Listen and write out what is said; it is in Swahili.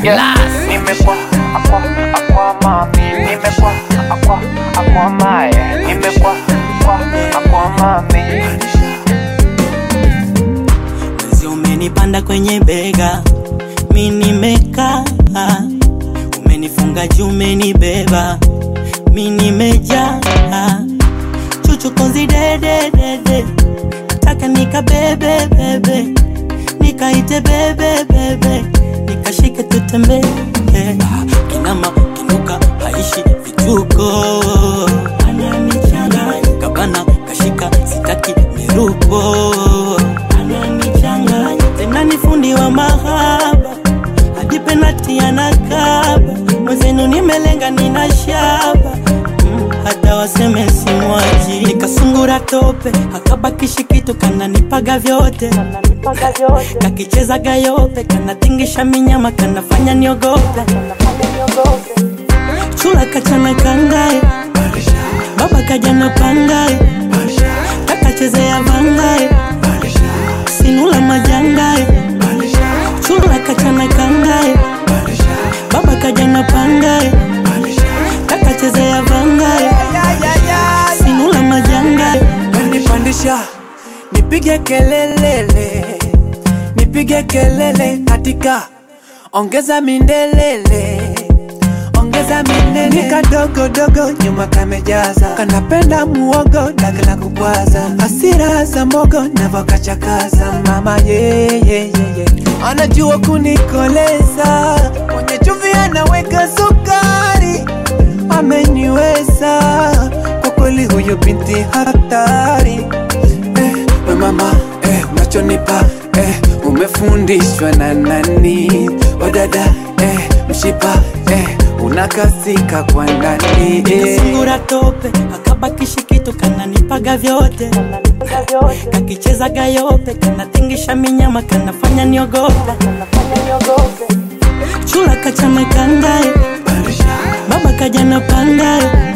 yeah. Nimekwa akwa akwa mami, nimekwa akwa akwa mae, nimekwa akwa akwa mami. Mwezi umenipanda kwenye bega, mi nimekaa, umenifunga juu, umenibeba, mi nimejaa, chuchu konzi dede dede, nataka nikabebe bebe, nikaite bebe bebe, nikashike tutembee, kinama kinuka haishi vituko, ananichanganya kabana kashika sitaki miruko ananichanganya tena ni fundi wa mahaba hadi penati anakaba mwezenu nimelenga nina shaba mm, hata waseme simwaji nikasungura tope akabakishi kitu kananipaga vyote kakicheza gayope kanatingisha minyama kanafanya niogope chula kachana kangae baba kajana pangae kakachezea vangae sinula majangae chula kachana kangae baba kajana pangae kakachezea vangae sinula majangae Nipandisha nipige kelelele, nipige kelele katika ongeza mindelele ongeza minene nikadogo dogo nyuma kamejaza kanapenda muogo dagala kubwaza hasira za mogo navokachakaza mama yeyeyeye anajua kunikoleza kwenye chumvi anaweka sukari ameniweza kwa kweli huyu binti hatari eh, we mama eh, unachonipa eh, umefundishwa na nani wadada eh, mshipa eh, unakasika kwa ndani eh. nikasungura tope akabakishi kitu kananipaga vyote kakicheza gayope kanatingisha minyama kanafanya niogope chula kachana kangae baba kajana pangae